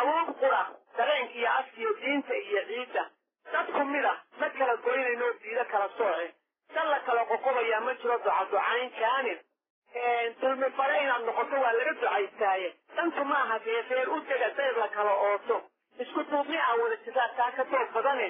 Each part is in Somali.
awood qura dareenka iyo afkiyo diinta iyo ciidda dadku mid ah ma kala goynayno diido kala sooce dan la kala qoqobayaa ma jiro duca ducayn kaanin dulmi fare inaad noqoto waa laga ducaystaaye dantu maaha dee reer u dega dayr la kala ooto isku duubni ah wada jiraa taa ka doog badane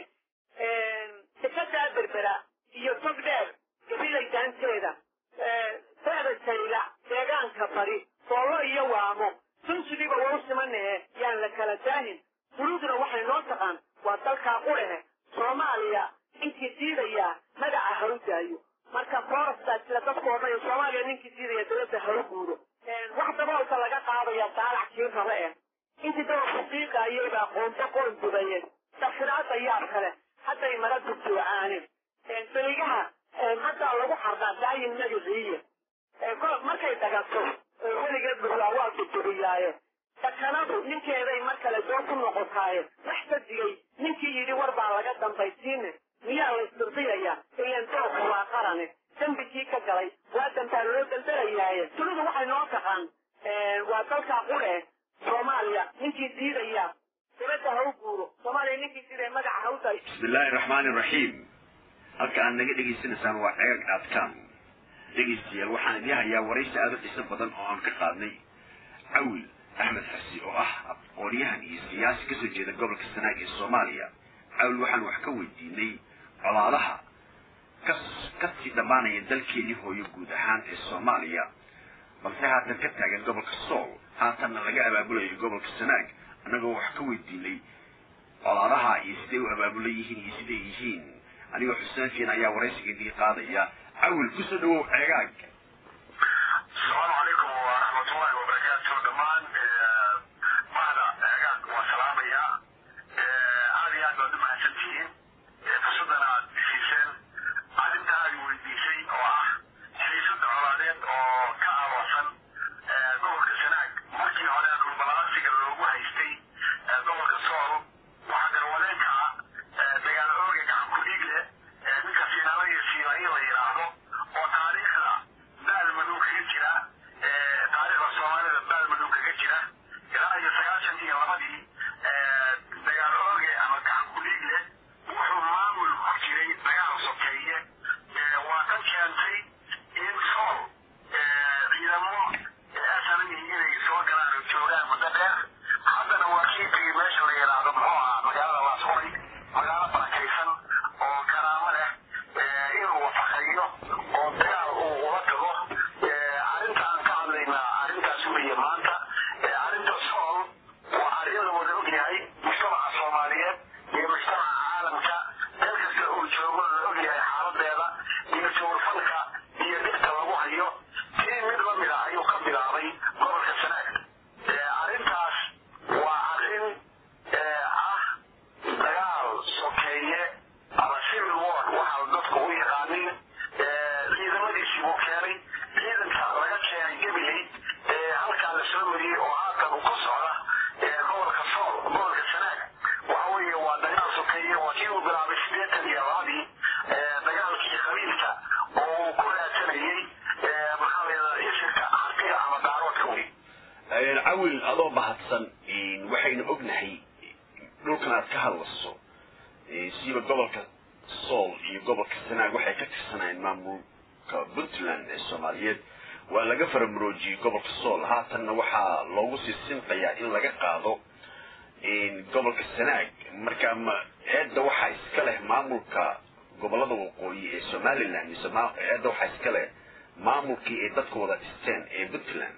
dekadaa berbera iyo tog dheer gabilay daanteeda feeda jayla deegaanka bari soollo iyo waamo sunsigiiba wau simanahe yaan la kala daahin duluduna waxay noo taqaan waa dalkaa qudhehe soomaaliya ninkii diidayaa magaca ha u daayo marka forastaa jira dadku odhanaya soomaaliya ninkii diidaya dawladda ha u guuro wax daboolka laga qaadaya daalac kii rabe eh intii dabalku diiqaayay baa qoonto qoon dubayeen dafiraada yaab kale hadday mara dugdoocaaneen beligaha haddaa lagu xardhaa daayin magaciiye markay dagato weligeed buraa waa dudubiyaaye dakanadu ninkeeday mar kale doo ku noqotaaye wax dadigay ninkii yidhi war baa laga dambaysiine miyaa la isdirdiyayaa ilan doorku waa qarane dembigii ka galay waa dambaa loo daldalayaaye dunidu waxay noo taqaan waa dalkaa qudhe soomaaliya ninkii diidaya dibadda ha u guuro soomaaliya ninkii diidaya magaca ha u dayo bismi illaahi raxmaani raxiim halka aad naga dhegaysanaysaan waa ceegag aadkaan dhegaystayaal waxaan idin hayaa waraysi aada u xiso badan oo aan ka qaadnay cawil axmed xasi oo ah aqoonyahan iyo siyaasi kasoo jeeda gobolka sanaag ee soomaaliya cawil waxaan wax ka weydiinay colaadaha kas kasii dhammaanaya dalkeenii hooyo guud ahaan ee soomaaliya balse haatan ka taagan gobolka sool haatanna laga abaabulayo gobolka sanaag annagoo wax ka weydiinay colaadaha iyo siday u abaabulan yihiin iyo siday yihiin anigoo xuseenkiin ayaa waraysiga idii qaadaya cawil kusoo dhawow ceegaag asalaamu calaykum waraxmatullahi wabarakaatu dhammaan mahda ceegaag waa salaamayaa aad iyo aad baad u mahadsantihiin fursaddan aad siiseen arrinta aad weydiisay oo ah xiisada colaadeed oo ka aloosan gobolka sanaag markii hore dhulbalaasiga loogu haystay gobolka sool waxaa garwadeenka ah dagaal ooga gacan ku dhiig leh ninka siinala iyo siilayo la yidhaahdo oo taariikhda baal madow kaga jira taariikhda soomaalida baal madow kaga jira ilaa iyo sagaashan iyo labadii dagaal ooge ama gacan ku dhiig leh wuxuu maamul ku jiray dagaal sokeeye waa ka keentay in sool ciidamo asanami inay soo galaan oo joogaan muddo dheer haddana waa kii tegey meesha la yidhaahdo muxuu ahaa magaalada laasqoray magaalo barakaysan oo karaamo leh inuu wafaqeeyo oo dagaal uu ula tago arrinta aan ka hadlaynaa arrintaas weeye maanta arrinta sool waa arrin la wada ogyahay mujtamaca soomaaliyeed iyo mujtamaca caalamka meel kasta uu joogo la ogyahay xaaladeeda iyo jawrfalka iyo dhibta lagu hayo tii mid la mid ah ayuu ka bilaabay gobolka sanaag arrintaas waa arrin ah dagaal sokeeye ama civil war waxaa dadku u yaqaaniin ciidamadiisii buu keenay ciidanka laga keenay gabiley halkaa la soo mariyey oo haatan uu ka socda gobolka sool gobolka sanaag waxa weeye waa dagaal sokeeye waa kii uu bilaabay sideetan iyo labadii dagaalkii qabiilka oo uu ku raadsanayey maxaa la yidhahdaa isirka hartiga ama daaroodka wey cawil adoo bahadsan waxaynu ognahay dhulkan aad ka hadlayso siiba gobolka sool iyo gobolka sanaag waxay ka tirsanayeen maamulka puntland ee soomaaliyeed waa laga faramuroojiyey gobolka sool haatanna waxaa loogu sii sinqayaa in laga qaado gobolka sanaag marka ma eedda waxaa iska leh maamulka gobolada waqooyi ee somaliland mise eedda waxaa iska leh maamulkii ay dadka wada dhisteen ee puntland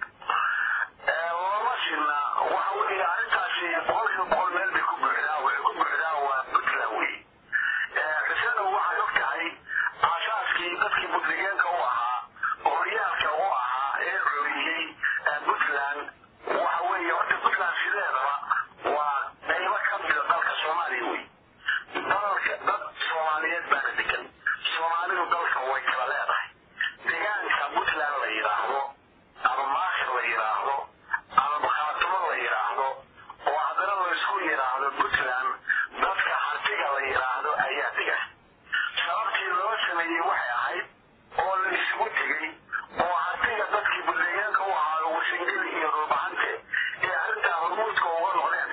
lama sina waxa weeye arrintaasi boqolkiiba boqol meel bay ku buuxdaa waxay ku buuxdaa waa puntland wey xusena waxay og tahay aasaaskii dadkii budligeenka u ahaa horyaalka u ahaa ee curiyey puntland waxa weeye horta puntland sideedaba waa qaybo ka mida dalka soomaaliya wey dalka dad soomaaliyeed baana degan soomaalidu dalka way kala leedahay deegaanka puntland la yidhaahdo ama maasha la yidhaahdo ama bakhaatumo la yidhaahdo oo haddana la isku yidhaahdo puntland dadka hartiga la yidhaahdo ayaa dega sababtii loo sameeyey waxay ahayd oo la isugu tegey oo hartiga dadkii buddeegaanka u ahaa wasingeli iyo dhulbahante ee arrintaa hormuudka uga noqdeen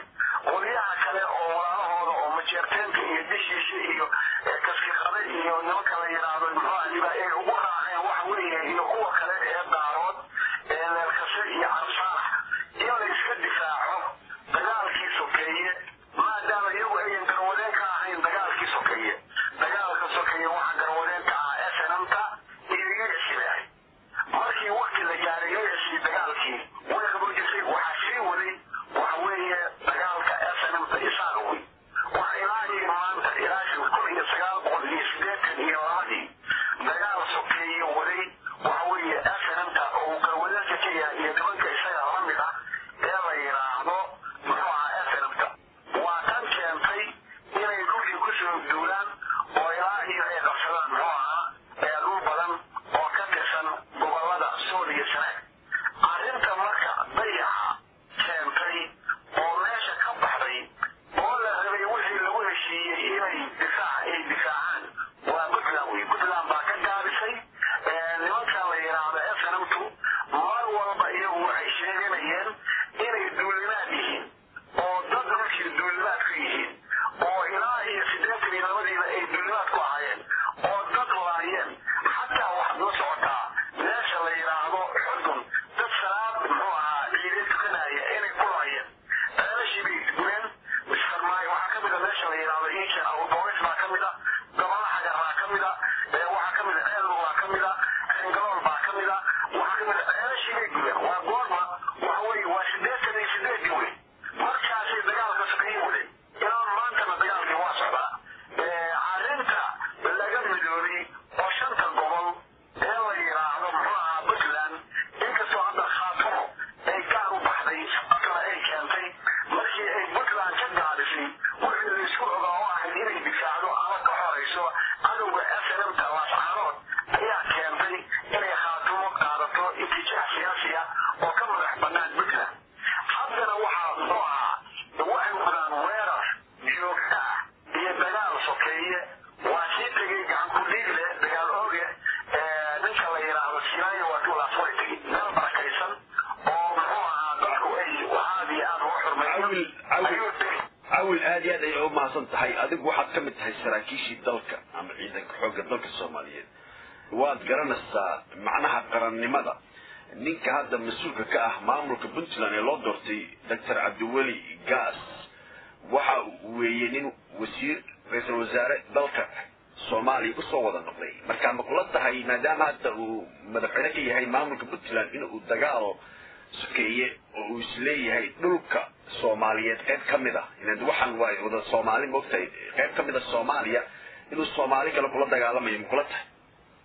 cawil cawil ayuu tegey cawil aad iyo aad ayay u mahadsan tahay adigu waxaad ka mid tahay saraakiishii dalka ama ciidanka xoogga dalka soomaaliyeed waad garanaysaa macnaha qarannimada ninka hadda mas-uulka ka ah maamulka puntland ee loo doortay doctor cabdiweli gaas waxa weeye nin wasiir ra-iisul wasaare dalka soomaaliya usoo wada noqday marka ma kula tahay maadaama hadda uu madaxweyne ka yahay maamulka puntland inuu dagaal sokeeye oo uu isleeyahay dhulka soomaaliyeed qayb ka mid ah ilan waxaan waa wada soomaali moogtahay qayb ka mid a soomaaliya inuu soomaali kale kula dagaalamayo ma kula tahay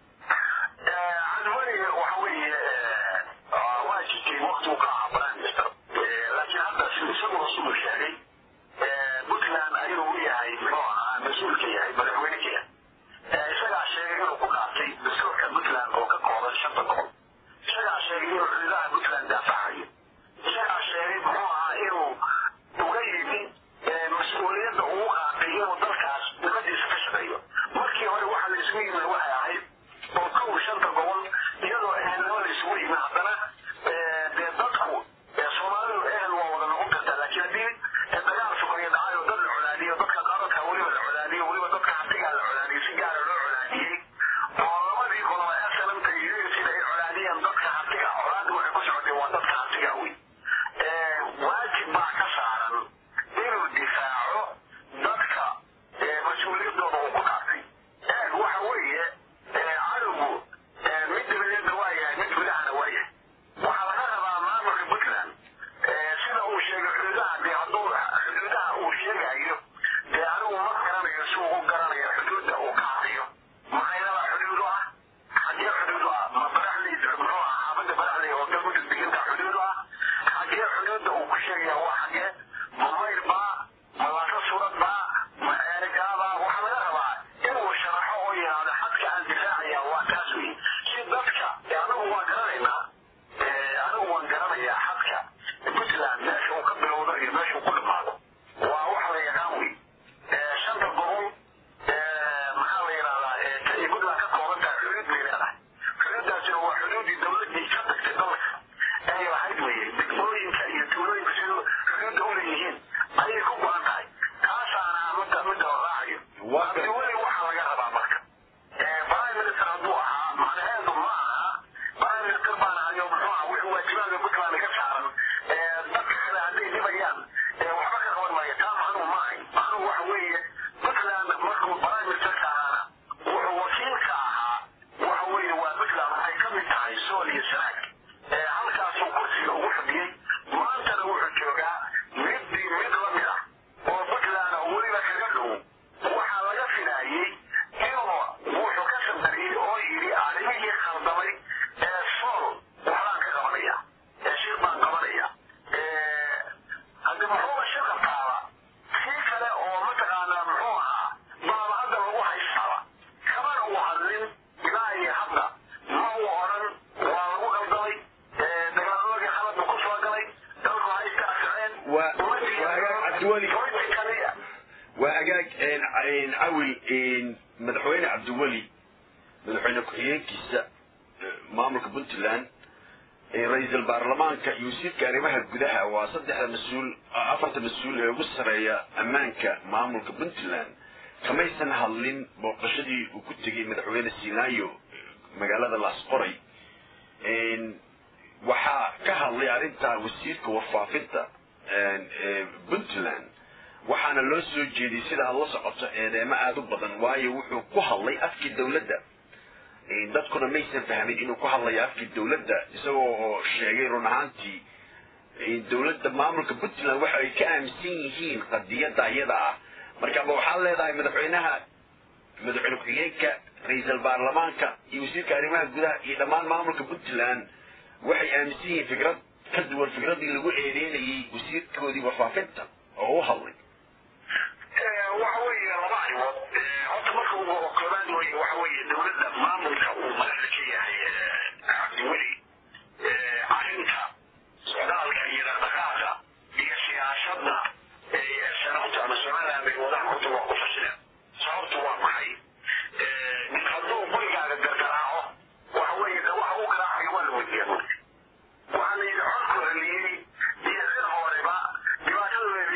cadwani waxa weeye waa jirtay wakti uu ka ahaa prime minister laakiin hadda sida isagoo siduu sheegay puntland ayuu u yahay muxuu ahaa mas-uul ka yahay madaxweyne ka yahay isagaa sheegay inuu ku dhaartay dastuurka puntland oo ka kooban shanta gobol isagaa sheegay inuu xuduudaha puntland daafacayo isagaa sheegay muxuu ahaa inuu uga yimi mas-uuliyadda uu qaatay inuu dalkaas dibadiisa ka shaqeeyo markii hore waxa la isugu yimid waxay ahayd oo kow shanta gobol iyadoo ehelnimo la isugu yimi haddana dee dadku soomaalidu ehel waa wada noqon kartaa laakiin haddii dagaal sukayo dhacayo dad la colaadiyo dadka qaradka weliba la colaadiyo weliba dadka hatigaa la colaadiyo si gaara loo colaadiyey oo labadii goloba ee salamta iyo sida ay colaadiyeen dadka hatiga colaadda waxay ku socotay waa dadka hatiga wey waajib baa ka saaran inuu difaaco dadka mas-uuliyaddooda uu ku dhaartay eeg waxa weeye cadowgu mid dabadeedna waa yahay mid gudahana waa yahay waxaa laga rabaa maamulka puntland sida uu sheegay xuduudaha dee hadduu xuduudaha uu sheegayo dee anigu ma garanayo si uu u garanayo xuduudda uu ka hadayo maxaynada xuduud u ah xagee xuduud u ah ma baraxley muxuu ah xaafadda baraxley oo galmudug deganka xuduud u ah xagee xuduudda uu ku sheegaya waa xagee ma mayr baa ma laasa surad baa ma eerigaabaa waxaa laga rabaa inuu sharaxo oo yidhaahdo xadka aan difaacaya waa kaas wey si dadka anagu waan garanaynaa anigu waan garanayaa xadka puntland meesha uu ka bilowdo iyo meesha uu ku dhamaado waa wax la yaqaan wey shanta gobol maxaa la yidhahdaa ay puntland ka kooban tahay xuduud bay leedahay xuduuddaasina waa xuduuddii dowladdii ka tagtay dalka ay lahayd weye degmooyinka iyo tuulooyinka siduu xuduudda u leeyihiin ayay ku go-an tahay taasaana midda midda la raacayo cabdiweli waxaa laga rabaa marka prime minister hadduu ahaa macnaheedu ma aha prime minister baan ahayo muxuu aha wixii waajibaadka puntland ka saaran dadka kale hadday dhibayaan waxba ka qaban maayo taa macnuhu ma ahay macnuhu waxa weeye puntland markuu prime ministerka ahaana wuxuu wakiilka ahaa waxa weeye waa puntland waxay ka mid tahay sool iyo sanaag halkaasuu kursiga ugu fadhiyey maantana wuxuu joogaa middii mid la mid ah oo puntland weliba kaga dhow waxaa laga filaayey inuu wuxuu ka sandariyey oo yidhi arrimihii khaldamay ee sool waxbaan ka qabanaya ee shir baan qabanaya haddi muxuuba shir qabtaaba kii kale oo mataqaanaa muxuu ahaa baaba hadda lagu haystaaba kamana uu hadlin ilaa iyo hadda ma uu odhan waa lagu qaldamay dagaaladii khaladba ku soo galay dalku haysta asreen Waa- waa hagaag Cabdiweli. kaliya waa agaag cawil madaxweyne cabdiweli madaxweyne ku-xigeenkiisa eh, maamulka puntland eh, ra-iisul baarlamaanka iyo wasiirka arrimaha gudaha waa saddexda mas-uul afarta mas-uul ee ugu sareeya ammaanka maamulka puntland kamaysan hadlin booqashadii uu ku tegey madaxweyne sinaayo eh, magaalada laasqoray waxaa ka hadlay arrintaa wasiirka warfaafinta ee puntland waxaana loo soo jeediyey sida aad la socoto eedeemo aada u badan waayo wuxuu ku hadlay afkii dowladda dadkuna maysan fahmin inuu ku hadlayo afkii dowladda isagoo oo sheegay run ahaantii dowladda maamulka puntland waxa ay ka aaminsan yihiin qadiyadda iyada ah markaba waxaad leedahay madaxweynaha madaxweyne ku-xigeenka ra-iisul baarlamaanka iyo wasiirka arrimaha gudaha iyo dhammaan maamulka puntland waxay aaminsan yihiin fikrad ka duwan fikradii lagu eedeynayay wasiirkoodii warfaafinta oo u hadlay waxa weeye laba arrimood horta marka ugu koobaad wey waxa weeye dowladda maamulka uu madaxda ka yahay cabdiweli arrinta socdaalka iyo dhaqdhaqaaqa iyo siyaasada sanabta ama somaliland ay wadaan horta waa ku fasileen sababtu waa maxay nin hadduu gurigaaga gargaraaco waxa weeye de waxa uu garaacayo waa la weydiiya marka waxaa la yidhi codkooda liyey iyo cid horeba dhibaatadooda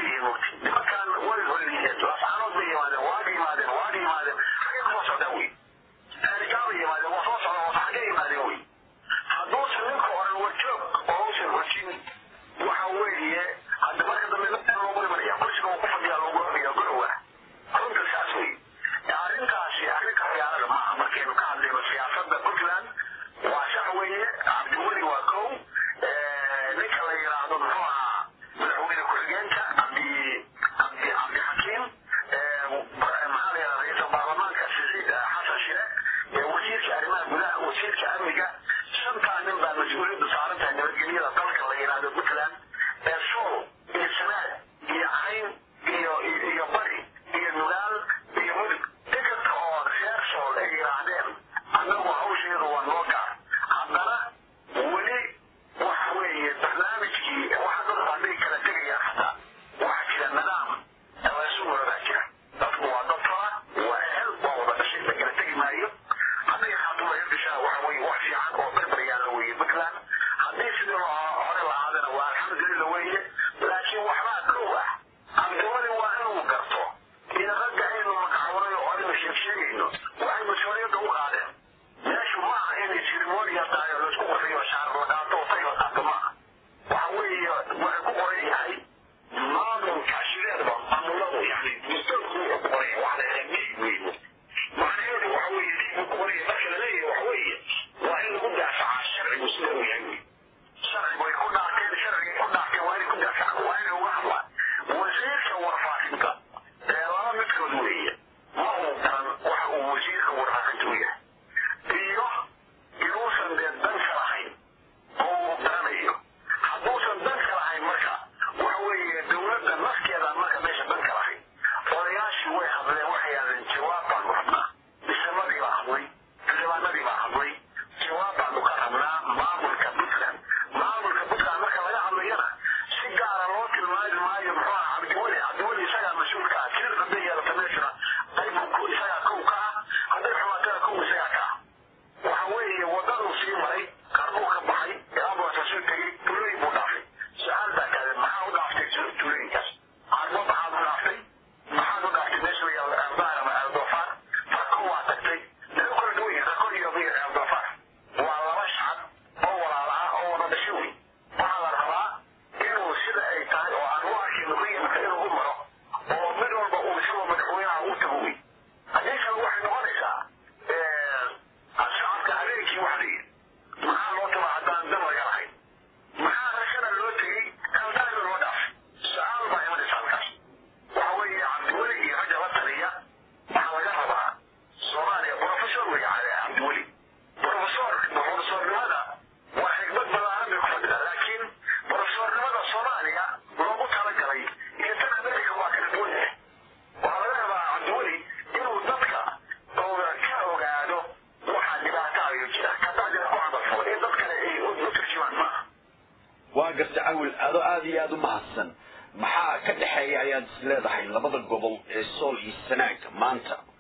aada iyo aada u mahadsan maxaa ka dhexeeya ayaad is leedahay labada gobol ee sool iyo sanaag maanta